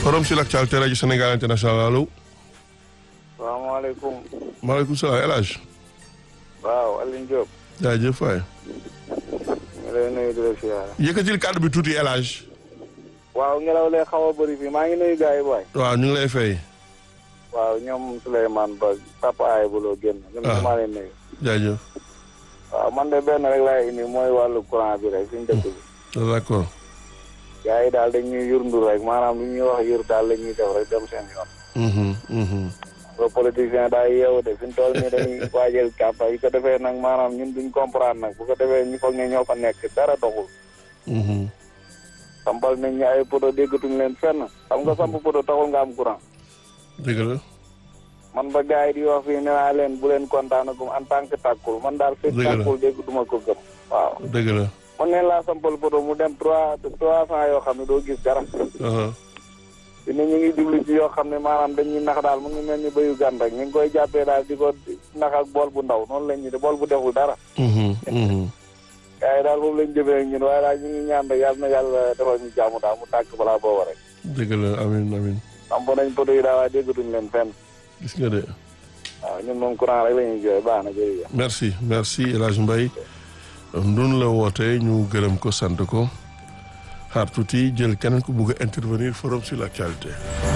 forum sur l'actualité rajo Sénégal international allo. salaamaaleykum. maaleykum salaam El Hadj. waaw Alioune Diop. jaajëf waay. ñu lay nuyu di la siyaare. yëkkatil kàddu bi tuuti El Hadj. waaw ngelaw lee xaw a bëri fii maa ngi nuyu gars yi booy. waaw ñu ngi lay fay. waaw ñoom Souleymane Ba papa ay buloo génn. ñoom Ah. maa leen nuyu. jaajëf. waaw man de benn rek laay indi mooy wàllu courant bi rek suñu dëkk bi. d'accord. gars yi daal dañuy yurndu rek maanaam lu ñuy wax yur daal la ñuy def rek dem seen yoon. Mhm, mhm. ba politicien daal yeewu de fi mu toll nii dañuy waajal kàmpa yi ko defee nag maanaam ñun duñ comprendre nag bu ko defee ñu foog ne ñoo fa nekk dara doxul. Mhm. sampal nañ ñu ay poto déggatuñ leen fenn xam nga samp poto taxul nga am courant. dëgg la. man ba gars yi di wax fii nee naa leen bu leen kontaanagum en tant que tàkkul man daal fekk Dëgg la. tàkkul dégg duma ko gëm waaw dëgg la. man neen laa sampal poto mu dem trois trois cent yoo xam ne doo gis dara Aha. te nit ñu ngi jublu ci yoo xam ne maanaam dañuy nax daal mu ngi mel ni béyu gan rek ñu ngi koy jàppee daal di ko nax ak bool bu ndaw noonu lañ ñu de bool bu deful dara Mhm, mhm. gars yi daal boobu lañ jëfee ak ñun waaye daal ñu ngi ñaan rek yàlla na yàlla defal ñu jàmm daal mu tàkk balaa booba rek dëgg la amin amin samp nañ poto yi daal waaye déggatuñ leen fenn gis nga de. waaw ñun moom courant rek la ñuy jooy baax na jërëjëf merci merci El Hadj Mbaye ndun la wootee ñu gërëm ko sant ko xaar tuuti jël keneen ku bugg a intervenir forum sur l'actualité